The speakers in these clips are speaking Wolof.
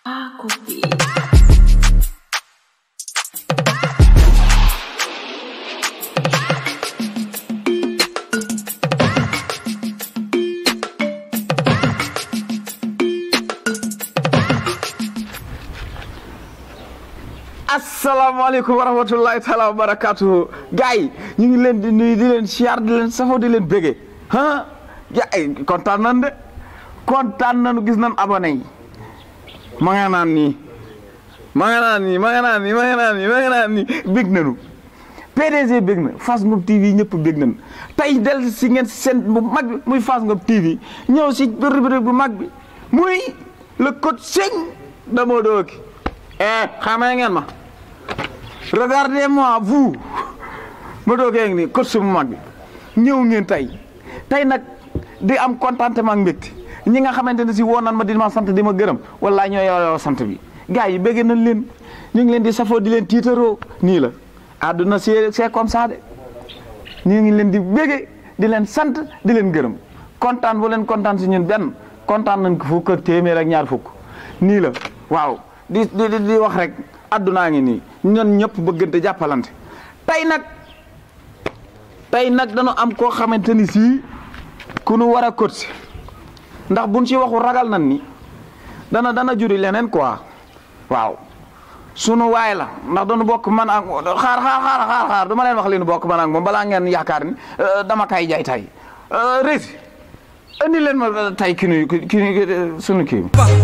asalaamaaleykum wa rahmatullahi taala wa barakaatuhu gars yi ñu ngi leen di nuyu di leen siyaar di leen safoo di leen bége ah gars yi kontaan nan de kontaan nanu gis nan abonné yi ma nga naan nii ma nga naan nii ma nga naan nii ma nga naan nii ma nga naan nii bég nanu PDG bég na Fass Ngom TV ñëpp bég nañu tey del si ngeen seen bu mag bi muy Fass Ngom TV ñëw si rubrique bu mag bi muy le coaching de Modou Lo eh xamee ngeen ma regardez-moi vous Modou Lo ngi nii coach bu mag bi ñëw ngeen tey tey nag di am contentement ak mbégte ñi nga xamante ne si woon nan ma di ma sant di ma gërëm wala ñoo yow sant bi gars yi bëgg nañ leen ñu ngi leen di safoo di leen tiitaroo nii la àdduna c'est c'est comme ça de ñu ngi leen di bëgge di leen sant di leen gërëm kontaan bu leen kontaan si ñun benn kontaan nañ ko fukk ak téeméer ak ñaar fukk nii la waaw di di di wax rek àddunaa ngi nii ñun ñëpp bëggante jàppalante tey nag tey nag dañu am koo xamante ni sii ku nu war a coach ndax buñ ci waxu ragal nan ni dana dana juri leneen quoi waaw sunu waay la ndax dañu bokk man ak xaar xaar xaar xaar xaar du ma leen wax li nu bokk man ak moom balaa ngeen yaakaar ni dama kay jaay tay rési andi leen ma tay ki nuy ki sunu kii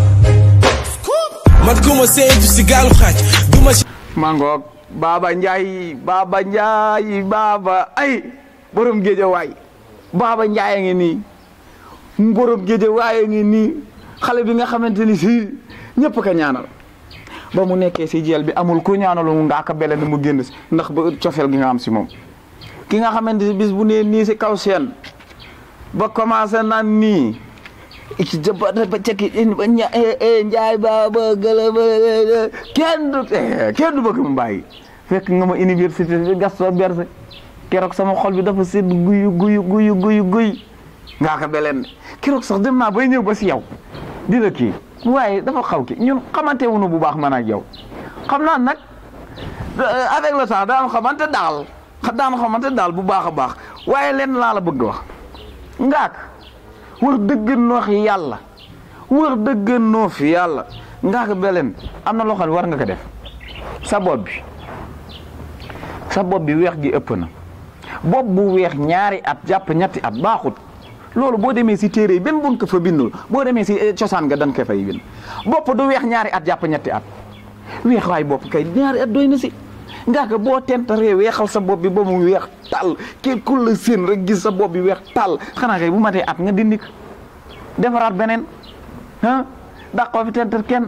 man ku ma séentu si gaalu xaaj du ma si. mangoog Baba Ndiaye Baba Ndiaye Baba ay borom géeja waay Baba Ndiaye a ngi nii borom géeja waay a ngi nii xale bi nga xamante ni si ñëpp ka ñaanal ba mu nekkee si jeel bi amul ku ñaanalu mu ngaaka bele na mu génn si ndax ba cofeel gi nga am si moom ki nga xamante ni bis bu nee nii si kaw seen ba commencé naan nii ci jëbata ba cekki ba njaay ba ba gëla ba kenn du kenn du bëgg mu bàyyi fekk nga ma université bi Gaston Berger keroog sama xol bi dafa sedd guyu guyu guyu guyu guy ngaa ko beleen keroog sax dem naa bay ñëw ba si yow di la kii waaye dafa xaw ki ñun xamante wuñu bu baax man ak yow xam naa nag avec le temps daan xamante daal daan xamante daal bu baax a baax waaye leen laa la bëgg wax ngaak wax dëgg noox yàlla wax dëgg noo fi yàlla ngaa ko beleen am na loo xam ne war nga ko def sa bopp bi sa bopp bi weex gi ëpp na bopp bu weex ñaari at jàpp ñetti at baaxut loolu boo demee si téere yi benn buñ ko fa bindul boo demee si cosaan nga dañ ko fay bind bopp du weex ñaari at jàpp ñetti at weex waay bopp kay ñaari at doy na si ngaa ko boo tentaree weexal sa bopp bi ba mu weex tàll kii ku la seen rek gis sa bopp bi weex tàll xanaa kay bu matee at nga dindi ko defaraat beneen ah dàqoo fi tentar kenn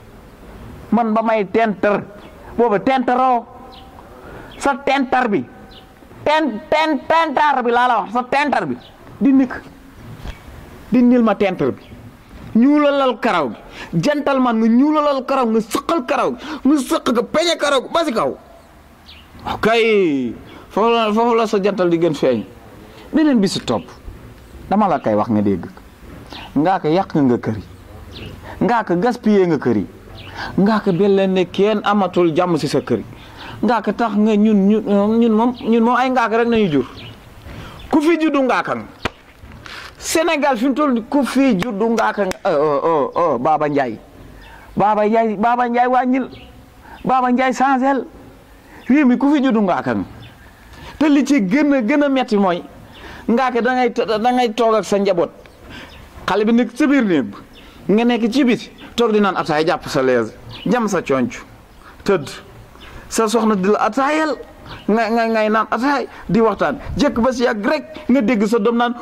man ba may tentar booba tentaroo sa tentar bi ten ten tentar bi laa la wax sa tentar bi dindi ko dindil ma tentar bi ñuulalal karaw gi jantal man nga ñuulalal karaw nga sëqal karaw gi nga sëq nga peñe karaw gi ba si kaw ok foofu la foofu la sa jantal di gën feeñ beneen bi si topp dama la koy wax nga dégg ngaa ko yàq nga kër yi ngaa ko gaspillé nga kër yi ngaa ko belle ne kenn amatul jàmm si sa kër yi ngaa ko tax nga ñun ñun ñun moom ñun moom ay ngaa ko rek nañu jur ku fi juddu ngaa kan Sénégal fi mu toll nii ku fi juddu ngaa kan oh oh Baba Ndiaye Baba Ndiaye Baba Ndiaye wàññil Baba Ndiaye changel réew mi ku fi juddu ngaa kan te li ci gën a gën a metti mooy ngaa ko da ngay da ngay toog ak sa njaboot xale bi nekk sa biir néeg nga nekk ci biti toog di naan ataay jàpp sa lees jam sa conc tëdd sa soxna di la ataayal nga nga ngay naan ataay di waxtaan jëkk ba si yàgg rek nga dégg sa doom naan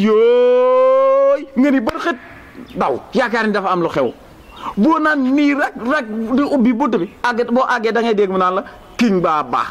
wuyooy nga ni bër xët daw yaakaar ni dafa am lu xew boo naan nii rek rek di ubbi bunt bi àgg boo àggee da ngay dégg mu naan la king baa baa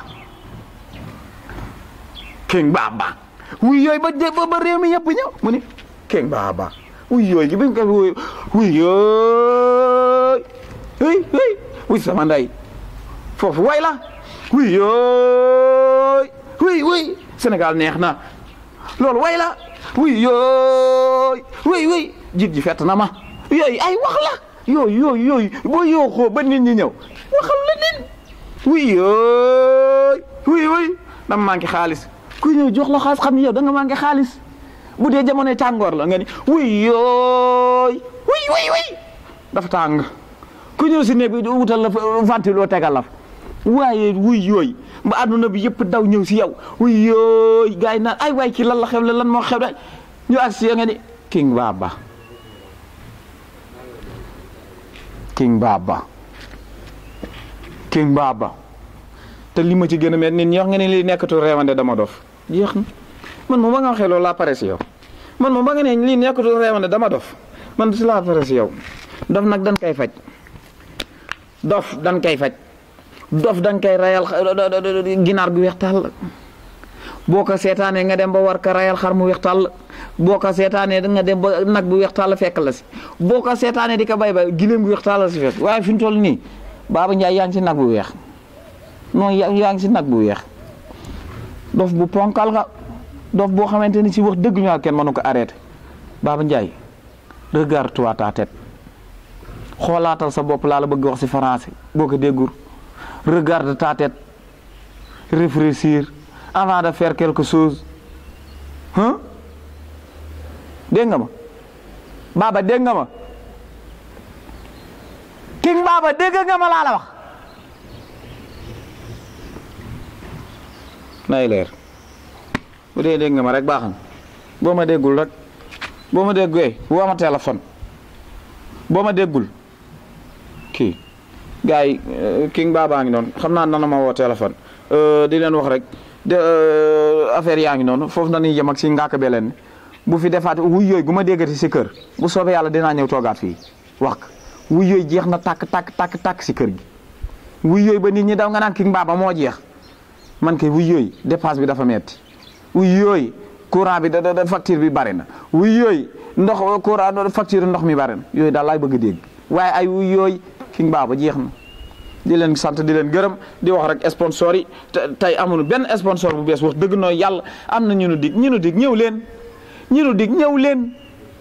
king baa baa wuyooy ba ba réew mi yëpp ñëw mu ni king baa baa wuy yooyu gi biñ ko wuy wuy yooy hey hey wuy sama nday foofu way la wuy yooy wuy wuy Sénégal neex na loolu way la wuy yooy wuy wuy jiit ji fett na ma yooyu ay wax la yooyu yooyu yooyu boo yooxoo ba nit ñi ñëw waxal la leen wuy yooy wuy wuy dama manqué xaalis kuy ñëw jox la xaalis xam ni yow da nga manqué xaalis bu dee jamonoy tàngoor la nga ni wuy yooy wuy wuy wuy dafa tàng ku ñëw si néeg bi wutal la ventilo tegal la fa waaye wuy yooy ba àdduna bi yëpp daw ñëw si yow wuy yooy gars yi naan ay waay kii lan la xew le lan moo xew de ñu ak si nga ni king baba king baba king baba te li ma ci gën a met nit ñi wax nga ne li nekkatu reewande dama dof jeex na man moom ba nga waxee loolu laa pare si yow man moom ba nga ne lii nekkatu reewande dama dof man si laa pare si yow dof nag dañ koy faj dof dañ koy faj dof dañ koy rayal ginaar gu weex tàll boo ko seetaanee nga dem ba war ko rayal xar mu weex tàll boo ko seetaanee nga dem ba nag bu weex tàll fekk la si boo ko seetaanee di ko bay bay gileem gu weex tàll la si fekk waaye fi mu toll nii Baba Ndiaye yaa ngi si nag bu weex non yaa ngi si nag bu weex dof bu ponkal nga dof boo xamante ni si wax dëgg ñu kenn mënu ko arrêté Baba Ndiaye regarde-toi ta tête xoolaatal sa bopp laa la bëgg wax si français boo ko déggul regarde ta tête réfléchir avant de faire quelque chose hein dégg nga ma Baba dégg nga ma King Baba dégg nga ma laa la wax nay leer bu dee dégg nga ma rek baax na boo ma déggul rek boo ma déggee woo ma téléphone boo ma déggul kii gars yi King Baba ngi noonu xam naa nana ma woo téléphone di leen wax rek de affaire yaa ngi noonu foofu na ñuy yem ak si ngaaka be leen bu fi defaat wuy yooyu gu ma déggati si kër bu soobee yàlla dinaa ñëw toogaat fii wax ko wuy yooyu jeex na tàkk tàkk tàkk tàkk si kër gi wuy yooyu ba nit ñi daw nga naan King Baba moo jeex man kay wuy yooyu dépense bi dafa metti wuy yooyu courant bi da da facture bi bari na wuy yooyu ndox courant facture ndox mi bari na yooyu daal laay bëgg a dégg waaye ay wuy yooyu King Baba jeex na di leen sant di leen gërëm di wax rek sponsor yi tey amuñu benn sponsor bu bees wax dëgg nooy yàlla am na ñu nu dig ñu nu dig ñëw leen ñu nu dig ñëw leen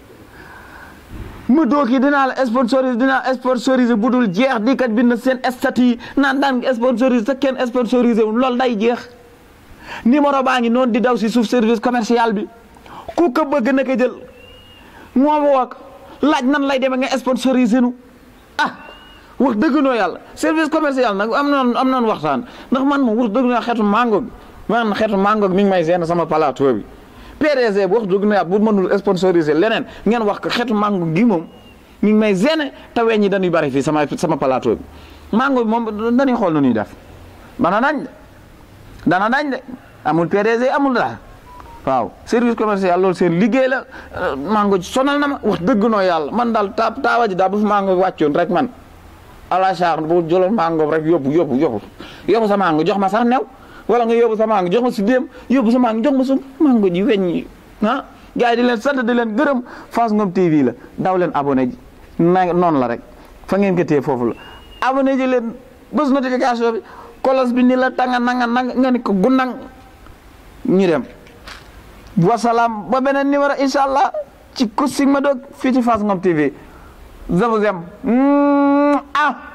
mu doog yi dinaa la sponsorisé dinaa sponsorisé bu dul jeex di kat bind seen statut yi naan daan sponsorisé te kenn sponsorisé wu loolu day jeex numéro baa ngi noonu di daw si suuf service commercial bi ku ko bëgg na ko jël moo wook laaj nan lay demee nga sponsorisé nu ah wax dëgg noo yàlla service commercial nag am noon am noon waxtaan ndax man moom wax dëgg noo xeetu mango bi man xeetu mango bi mi ngi may seen sama plateau bi PDG bu wax dëgg noo yàlla bu mënul sponsoriser leneen ngeen wax ko xeetu mango gi moom mi ngi may gêné te weñ ñi dañuy bari fii sama sama plateau bi mango bi moom dañuy xool nu ñuy def dana dañ de dana dañ de amul PDG amul dara waaw service commercial loolu seen liggéey la mango ji sonal na ma wax dëgg noo yàlla man daal taa taawa ji daal bu fi mango wàccoon rek man ala char bu jëloon mango rek yóbbu yóbbu yóbbu yóbbu sa mango jox ma sax new wala nga yóbbu sa mango jox ma si déem yóbbu sa mango jox ma su mango ji weñ ñi ah gars yi di leen sant di leen gërëm Fass Ngom TV la daw leen abonné ji na noonu la rek fa ngeen ko téye foofu la abonné ji leen bés notification bi kolos bi ni la tanga nanga nanga nga ni ko gunnang ñu dem wasalaam ba beneen numéro incha allah ci kusig ma doog fii ci Fass Ngom TV je vous aime ah